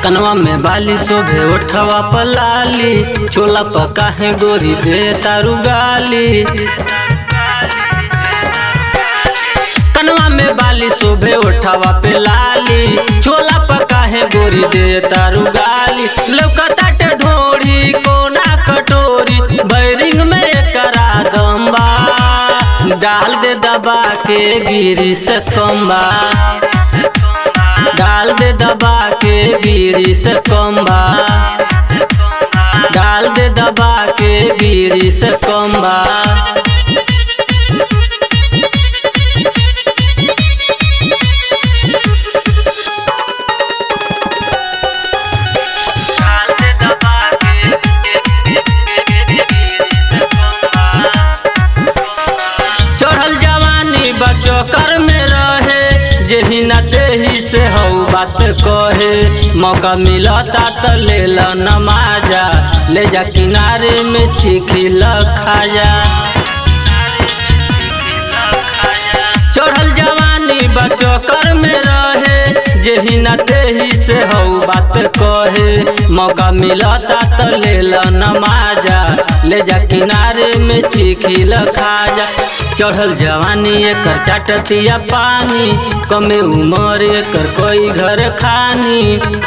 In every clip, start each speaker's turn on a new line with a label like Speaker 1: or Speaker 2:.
Speaker 1: कनवा में बाली शोभे उठवा पलाली छोला पका है गोरी दे तारू गाली कनवा में बाली शोभे उठवा पे लाली छोला पका है गोरी दे तारू गाली लौकता ढोरी कोना कटोरी बैरिंग में करा दम्बा डाल दे दबा के गिरी से कम्बा डाल दे दबा के गिरी से कम्बा डाल दे दबा के गिरी से कम्बा चढ़ल जवानी बचो कर में रहे जेही न देही से हऊ बात कहे मौका मिलता त ले ल नमाजा ले जा किनारे में छिखी खाजा चढ़ल जवानी बचो कर में रहे जेही न देही से हऊ बात कहे मौका मिलता त ले ल नमाजा ले जा किनारे में चिखिल खाजा चढ़ल जवानी एकर चाटतिया पानी कमे उमर एकर कोई घर खानी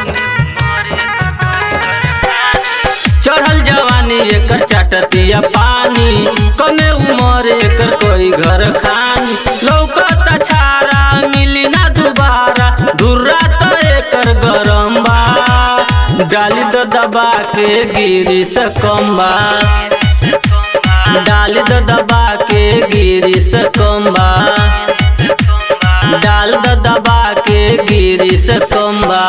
Speaker 1: चढ़ल जवानी एकर चाटतिया पानी कमे उमर एकर कोई घर खानी लौकत छारा मिली ना दोबारा धुर्रा तो एकर गरम बा डाली दो दबा के गिरी से कम्बा डाली दो दबा के गिरी से कम्बा डाल दो दबा के गिरी से कम्बा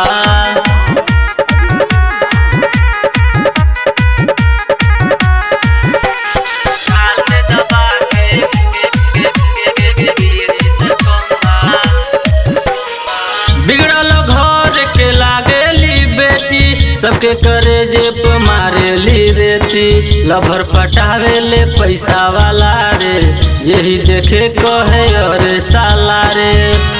Speaker 1: बिगड़ल घर के लागेली बेटी सबके करे जेप मारेली रेती लभर पटावे ले पैसा वाला रे यही देखे कहे अरे साला रे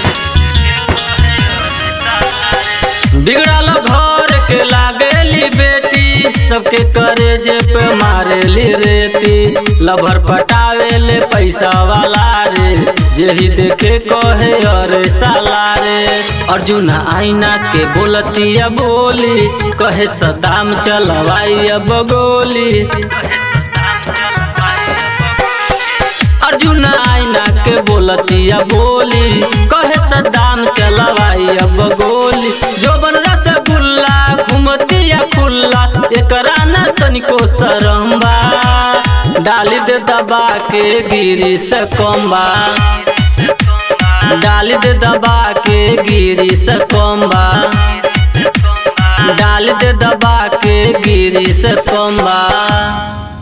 Speaker 1: बिगड़ल घर के लागेली बेटी सबके करे जेप मारेली रेती लभर पटावे ले पैसा वाला रे यही देखे कहे अरे साला रे अर्जुन आईना के बोलतिया बोली कहे सदाम चलवाई अब गोली अर्जुन आईना के बोलतिया बोली कहे सदाम चलवाई अब गोली जोबन रसगुल्ला घुमतिया खुल्ला एकरा न तनिको सरम्बा डाली दे दबा के गिरी से कम्बा डाली दे दबा के गिरी से कम्बा डाल दे दबा के गिरी से कम्बा